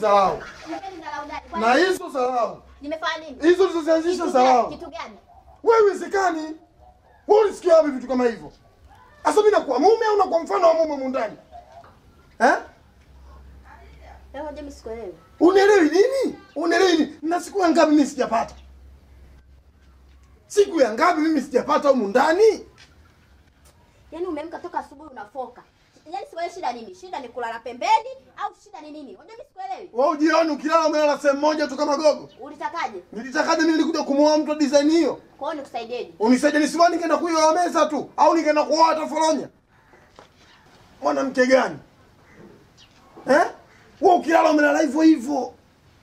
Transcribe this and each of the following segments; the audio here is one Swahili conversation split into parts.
dharau. Nipendi dharau gani? Kwa Na nini? hizo dharau. Nimefanya nini? Hizo ulizozianzisha Kitu gani? dharau. Kitu gani? Wewe uwezekani. Wewe ulisikia wapi vitu kama hivyo? Sasa mimi nakuwa mume au nakuwa mfano wa mume humu ndani? Eh? Leo hoja mimi sikuelewi. Unaelewi nini? Unaelewi nini? Na siku ya ngapi mimi sijapata? Siku ya ngapi mimi sijapata humu ndani? Yaani umeamka toka asubuhi unafoka. Yaani sikuelewi shida nini? Shida ni kulala pembeni au shida ni nini? Hoja mimi sikuelewi. Wewe ujioni ukilala umelala sehemu moja tu kama gogo. Ulitakaje? Nilitakaje mimi nilikuja kumuoa mtu wa design hiyo? Kwa hiyo nikusaidieje? Unisaidie nisimani nikaenda kuiwa meza tu au nikaenda kuoa hata foronya. Mwanamke gani? Eh? Wewe ukilala umelala hivyo hivyo.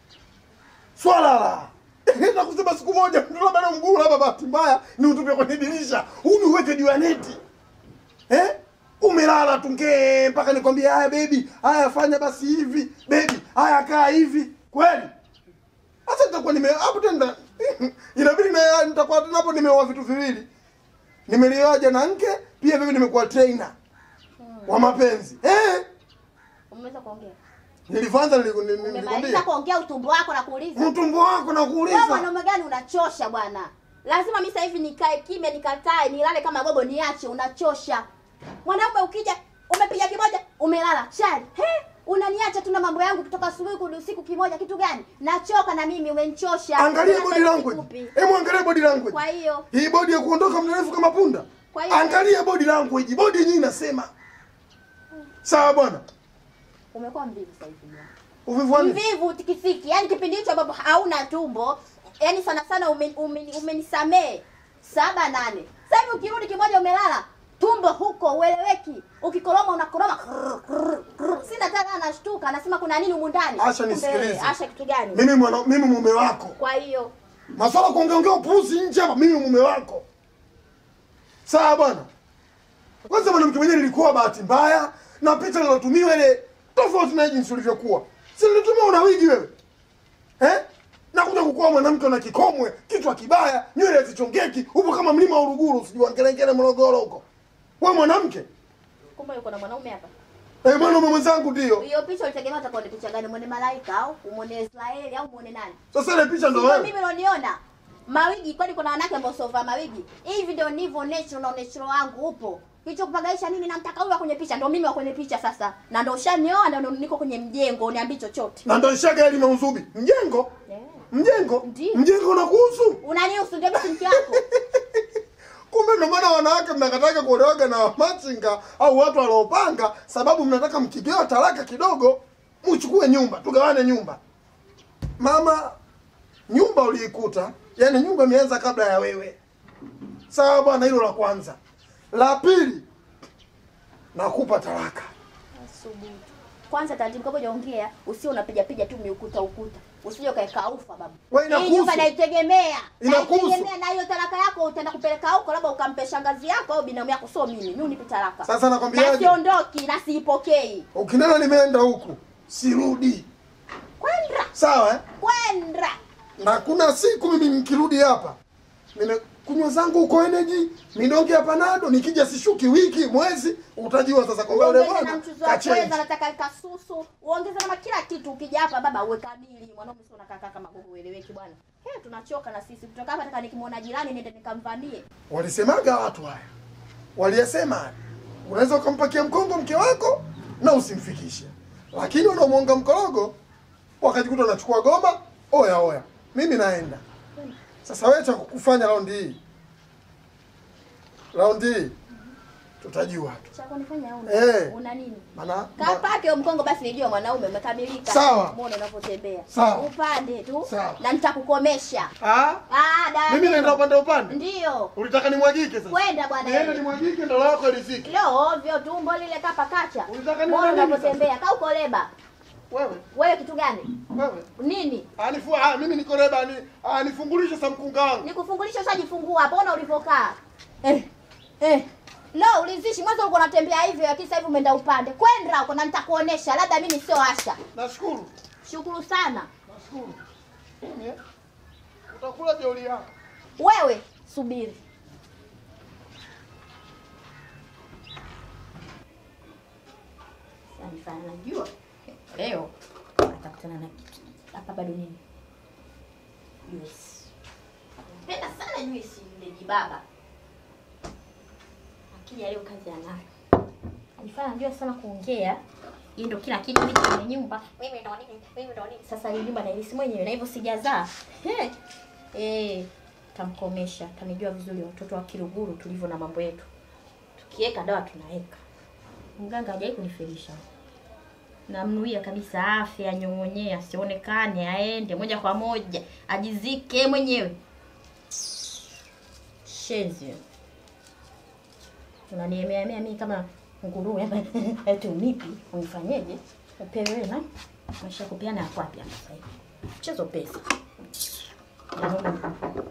Swala la. Na kusema siku moja mtu labda na mguu labda bahati mbaya ni utupe kwenye dirisha. Huu ni uweke juu ya neti. Eh? Umelala tu ngee mpaka nikwambie haya baby, haya fanya basi hivi, baby, haya kaa hivi. Kweli? Sasa nitakuwa nime hapo tena inabidi na nitakuwa tena hapo nimeoa vitu viwili. Nimelioa jana mke, pia vile nimekuwa trainer wa mapenzi. Eh? Umeweza kuongea? Nilivyoanza nili- nili- Umemaliza nilikwambia kuongea utumbo wako na kuuliza. mtumbo wako na Wewe kuuliza. mwanaume gani unachosha bwana? Lazima mimi sasa hivi nikae kimya nikatae nilale kama gogo niache unachosha. Mwanaume ukija umepiga kimoja umelala chali. He? Unaniacha tu na mambo yangu kutoka asubuhi kurudi usiku kimoja kitu gani? Nachoka na mimi umenichosha. Angalia Unataka body language. nikupi? Hebu angalia body language. Kwa hiyo Hii body ya kuondoka mrefu kama punda. Kwa hiyo- Angalia body language. Body yenyewe inasema. Sawa bwana. umekuwa mvivu sasa hivi bwana. Uvivu wa nini? Mvivu tikisiki. Yaani kipindi hicho ambapo hauna tumbo, yaani sana sana umeni- umeni- umenisamee saba nane. Sasa hivi ukirudi kimoja umelala tumbo huko ueleweki. Ukikoroma unakoroma. krrr, krrr, krrr. Sina tena anashtuka anasema kuna nini humu ndani? Asha, Kumbe, nisikilize. Asha kitu gani? Mimi mwana mimi mume wako. Kwa hiyo Maswala kuongeongea upuuzi nje hapa mimi mume wako. Sawa bwana. Kwanza mwanamke mwenyewe nilikuwa bahati mbaya na picha nilotumiwa ile tofauti na jinsi ulivyokuwa. Si nilitumia una wigi wewe. Eh? Na kuja kukuwa mwanamke una kikomwe, kichwa kibaya, nywele zichongeki, upo kama mlima wa Uruguru, sijui Ngelengele Morogoro huko. Wewe mwanamke? kumbe yuko na mwanaume hapa. Eh, mwanaume mwenzangu ndio. Hiyo picha ulitegemea utakuwa ni picha gani? Muone malaika au umuone Israeli au muone nani? Sasa ile picha ndo Sio wewe. mimi unaoniona. Mawigi kwani kuna wanawake ambao sova mawigi. Hivi ndio nivyo natural na natural wangu upo. Hicho kupagaisha nini namtaka huyu wa kwenye picha ndio mimi wa kwenye picha sasa. Na ndio ushanioa na ndio niko kwenye mjengo uniambi chochote. Na ndo nishaga elimu ya uzubi. Mjengo? Yeah. Mjengo? Ndiyo. Mjengo unakuhusu? Unanihusu ndio mimi mke wako. Kumbe ndo maana wanawake mnakataka kuolewaga na machinga au watu waliopanga, sababu mnataka mkigewa talaka kidogo, mchukue nyumba, tugawane nyumba. Mama, nyumba uliikuta, yani nyumba imeanza kabla ya wewe. Sawa bwana, hilo la kwanza. La pili, nakupa talaka. Asubuhi. Kwanza taratibu kabla hujaongea, usio unapiga piga tu miukuta ukuta. Usije ukaeka ufa baba. Wewe Hii inakuhusu. nyumba naitegemea. Inakuhusu. Naitegemea na hiyo talaka yako utaenda kupeleka huko labda ukampe shangazi yako au binamu yako sio mimi. Mimi unipe talaka. Sasa na nakwambiaje? siondoki na siipokei. Ukinena nimeenda huku, sirudi. Kwenda Sawa eh? kwenda. na kuna siku mimi nikirudi hapa nimekunywa zangu huko energy midonge ya panado nikija sishuki wiki mwezi utajua sasa kwamba yule Uongeze na bwana mchuzi wa pweza, kachenji nataka kasusu, uongeze na kila kitu. Ukija hapa baba uwe kamili. Mwanaume sio unakaa kama gogo ueleweki bwana. He, tunachoka na sisi. Kutoka hapa nataka nikimwona jirani niende nikamvamie. walisemaga watu haya waliyasema haya unaweza ukampakia mkongo mke wako na usimfikishe lakini unamuonga mkorogo wakajikuta unachukua goma oya oya mimi naenda sasa wewe cha kukufanya raundi hii raundi hii tutajua tu Cha kunifanya una, Eh. una nini? maana Kapake huyo mkongo basi nijue mwanaume umekamilika. Sawa. Muone unavyotembea. Sawa. Upande tu. Sawa. Na nitakukomesha. ah Ah, dada. mimi naenda upande upande Ndio. ulitaka nimwagike sasa Kwenda bwana. niende wewe. nimwagike ndo lako riziki Leo ovyo tumbo lile kapa kacha. Ulitaka Muone nione nini unavyotembea. Kaa uko leba. wewe Wewe kitu gani? wewe Nini? anifu ah mimi niko reba ni ah, nifungulishe sa mkunga wangu Nikufungulisha ushajifungua hapo, ona ulivyokaa. Eh. Eh. Lo, ulizishi mwanzo ulikuwa unatembea hivyo lakini sasa hivi umeenda upande. Kwenda huko na nitakuonesha, labda mimi sio Asha. nashukuru Shukuru sana. nashukuru Mimi, eh, utakula jeuli yako Wewe subiri. Sasa najua leo nataka kutana na kitu. Hapa bado nini? Juice. Napenda sana juice yule jibaba. Akija leo kazi anayo. Alifanya anajua sana kuongea. Hii ndio kila kitu mimi kwenye nyumba. Mimi ndo nini? Mimi ndo nini? Sasa hii nyumba nailisi mwenyewe na hivyo sijazaa. He. Eh, tamkomesha. Tanijua vizuri watoto wa Kiluguru tulivyo na mambo yetu. Tukiweka dawa tunaweka. Mganga hajai kunifelisha. Namnuia kabisa afya, anyong'onyee, asionekane, aende moja kwa moja, ajizike mwenyewe. Shenzi. Unaniemea mimi kama nguruwe hapa eti unipi unifanyeje? Upewe wewe na maisha ya kupeana yako wapi hapa sasa hivi? Mchezo pesa. Yaani,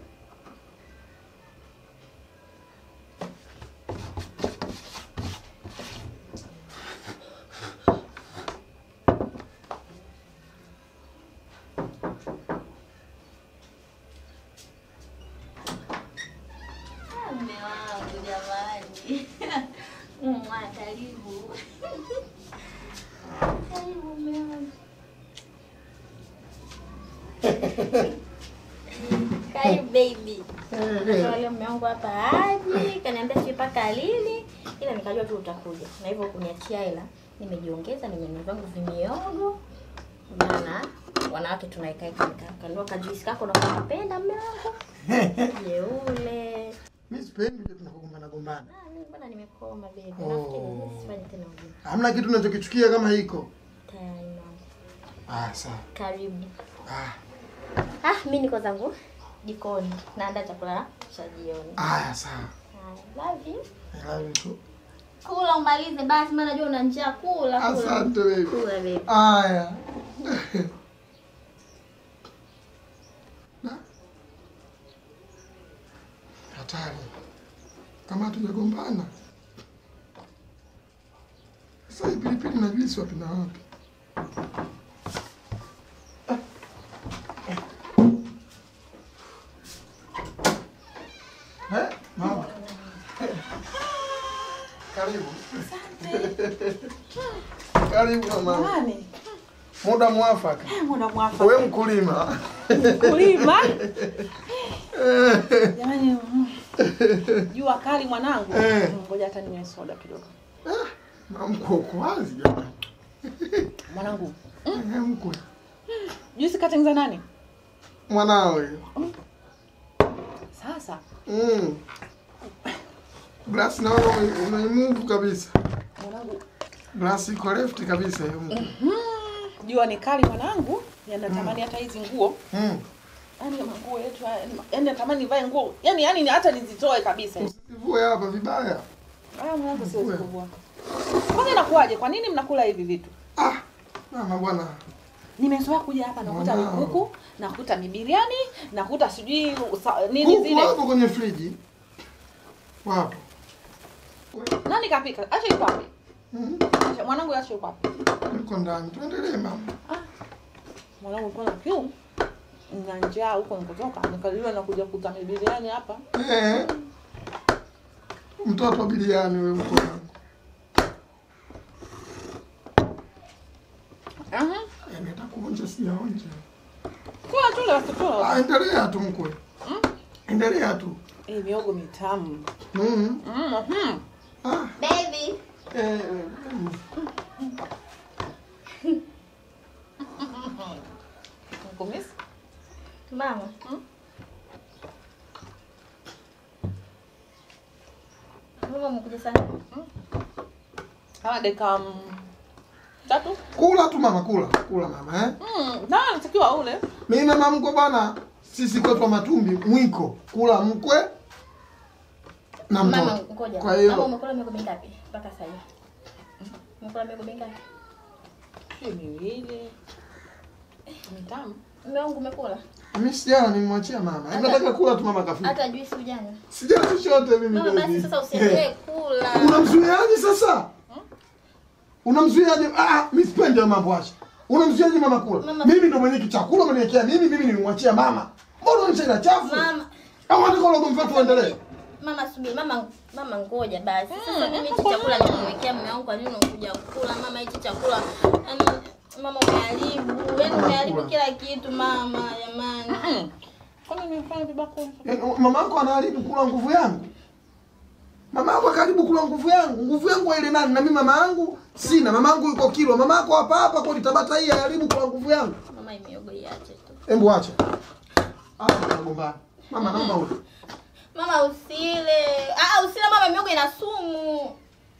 Mume wangu jamani. Mwa karibu. Karibu mume wangu. Karibu baby. Wale mume wangu hapa aje, kaniambia sijui mpaka lini, ila nikajua tu utakuja. Na hivyo kuniachia hela, nimejiongeza, nimenunua vangu vimiogo. Maana wanawake tunaikaika nikanunua kajuisi kako na kunapenda mume wangu. Jeule. Mimi sipendi uje tunakugombana gombana. Ah, mimi bwana nimekoma baby. Oh. Nafikiri sifanye tena ujinga. Hamna kitu unachokichukia kama hiko. Tayari mama. Ah, sawa. Karibu. Ah, Ah, mimi niko zangu jikoni. Naandaa chakula cha jioni. aya sawa. Ah, love you. I love you too. Kula umalize basi, maana najua una njaa. Kula, kula. Asante baby. Kula baby. Aya. Na. Hatari. Kama hatujagombana. Sasa hii pilipili na juisi wapi na wapi? Eh, mama. Karibu. Karibu mama. Nani? Muda mwafaka. Muda mwafaka. Wewe mkulima. Kulima. Jamani, mm, jua kali mwanangu. Eh. Mm, Ngoja hata ninywe soda kidogo. Mamko uko wazi jamani. Mwanangu, Eh, mkwe. juisi katengeneza nani? Mwanawe. Sasa Mm. Glass naona ume- umeimuvu kabisa. mwanangu, Glass iko left kabisa hiyo mkwe. jua ni kali mwanangu, yanatamani hata hizi nguo Mm. yaani manguo yetu haya, yaani natamani nivae nguo yaani yaani hata nizitoe kabisa. Usivue hapa vibaya. Ah, mwanangu siwezi Nguo. kuvua. Kwanza inakuwaje? Kwa nini mnakula hivi vitu? Ah, mama bwana. Nimezoea kuja hapa nakuta Wow. mikuku, nakuta mibiriani, nakuta sijui sa- nini Kuku zile. wapo kwenye friji. Wapo. Nani kapika? Acha yuko wapi? Mm. Acha mwanangu acha yuko wapi? Yuko ndani. Tuendelee mama. Mwanangu alikuwa na kiu. Na njaa huko nikotoka, nikaliwa na kuja kuta mibiriani hapa. Eh. Mtoto wa biliani wewe mko wangu. Aha. Yaani atakuonja sijaonja. Kula tu leo tu. Ah, endelea tu mkwe. Endelea tu. Eh, miogo mitamu. Mm. Mhm. Ah, Baby. eh, mm. Kumisi? Mama. Mama umekuja sana. Kama dakika mm, tatu. Kula tu mama, kula. Kula mama, eh? Mm, na natakiwa ule. Mimi mama mkwe bwana, sisi kwetu wa matumbi mwiko. Kula mkwe na Mama mtoto. ngoja. Kwa Mama hiyo umekula miogo mingapi mpaka sasa hivi? Umekula miogo mingapi? Hii miwili. Mitamu. Mume wangu umekula? mimi sijana nimemwachia mama. Hebu nataka kula tu mama kafika. Hata juisi ujanywa? Sijana chochote mimi Mama baby. basi sasa usiendelee kula. Unamzuiaje sasa? Unamzuiaje? Ah, mimi sipendi hayo mambo acha. Unamzuiaje mama kula? Mama- Mimi ndo mwenye chakula umeniwekea mimi, mimi nilimwachia mama. Mbona unacheza chafu? Mama, Au unataka ule ugomvi wetu uendelee? mama subiri, mama mama ngoja basi. Sasa mimi hichi chakula nimemwekea mume wangu, kwa nini unakuja kula? Mama hichi chakula yaani Mama umeharibu, yaani umeharibu kila kitu mama, jamani. Kwani nimefanya vibako? Yaani, mama yako anaharibu kula nguvu yangu mama yako karibu kula nguvu yangu nguvu yangu ile nani na mimi mama yangu sina mama yangu yuko kilo mama yako hapa hapa kwa tabata hii haribu kula nguvu yangu Mama imeogo iache tu. hebu acha hapa tunagombana mama naomba ule Mama usile. Ah, usile mama, miogo ina sumu.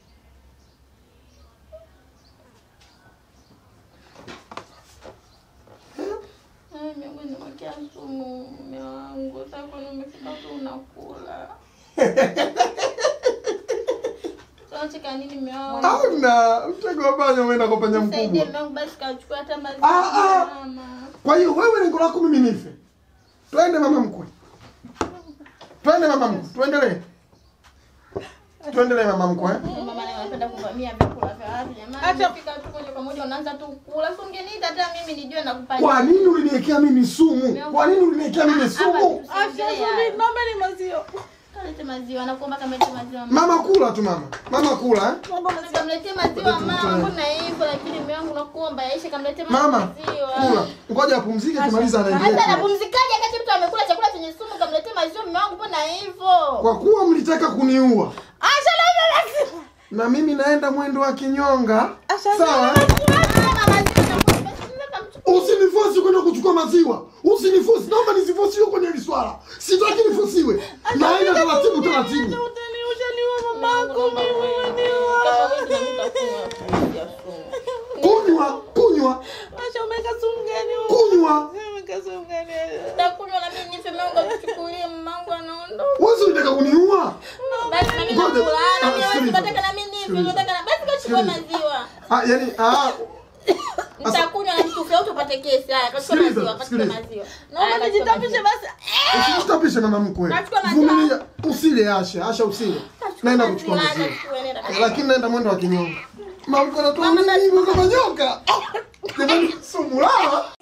Eh, miogo inamwakia sumu mume wangu. Sasa kwani umefika tu unakula. Tunacheka nini mume wangu? au na mtego wa panya umeenda kwa panya Nisaidie mkubwa mume wangu basi kachukua hata maziwa. Ah, ah. Mama. kwa hiyo wewe lengo lako mimi nife twende mama mkwe twende mama mkwe tuendelee tuendelee mama mkwe eh? Mama leo anapenda kuvamia vyakula vya watu jamani. Acha- Fika tu moja kwa moja unaanza tu kula. Si ungeniita hata mimi nijue nakupa. kwa nini uliniwekea mimi sumu kwa nini uliniwekea mimi sumu Acha subiri, naomba ni maziwa. Kalete maziwa, nakuomba kamlete maziwa. mama kula tu mama mama kula eh? Naomba maziwa. Kamletee maziwa mama, mbona hivyo lakini mume wangu nakuomba yaishe kamletee mama maziwa. kula ngoja apumzike tumaliza Hata anaendelea anapumzikaje wakati mtu amekula chakula chenye sumu kamletee maziwa mume wangu mbona hivyo? kwa kuwa mlitaka kuniua Acha naomba maziwa. na mimi naenda mwendo wa kinyonga Acha sawa naomba eh? Mama maziwa nakuomba basi nenda kamchukue. usinifosi kwenda kuchukua maziwa usinifosi naomba nisifosiwe kwenye hili swala sitaki nifosiwe naenda taratibu taratibu Utani ushaniua mamako Naomba mimi wewe. umeniua. Kama wewe ndio mtakunywa maji ya sumu. kunywa kunywa Acha umeweka sumu gani huko? kunywa Umeweka sumu gani? Nitakunywa na mimi nife mume wangu akuchukulie mamangu anaondoka. wezi ulitaka kuniua Basi na mimi Ngoja. nakula. Na Ah, mimi wewe sikiliza. unataka na mimi nife, Sikiliza. unataka na basi kachukua Sikiliza. maziwa. ah, yani ah, Nitakunywa na mtu au tupate kesi. Haya, kachukua Sikiliza, maziwa, kachukua sikiliza. maziwa. Naomba Haya, kachukua nijitapishe maziwa. basi. usijitapishe mama mkwe Nachukua maziwa. vumilia usile asha asha usile naenda kuchukua Maziwa, maziwa nachukua, nenda. lakini naenda mwendo wa kinyonga mamko natoa nini hivyo kama nyoka Ah, jamani sumu lala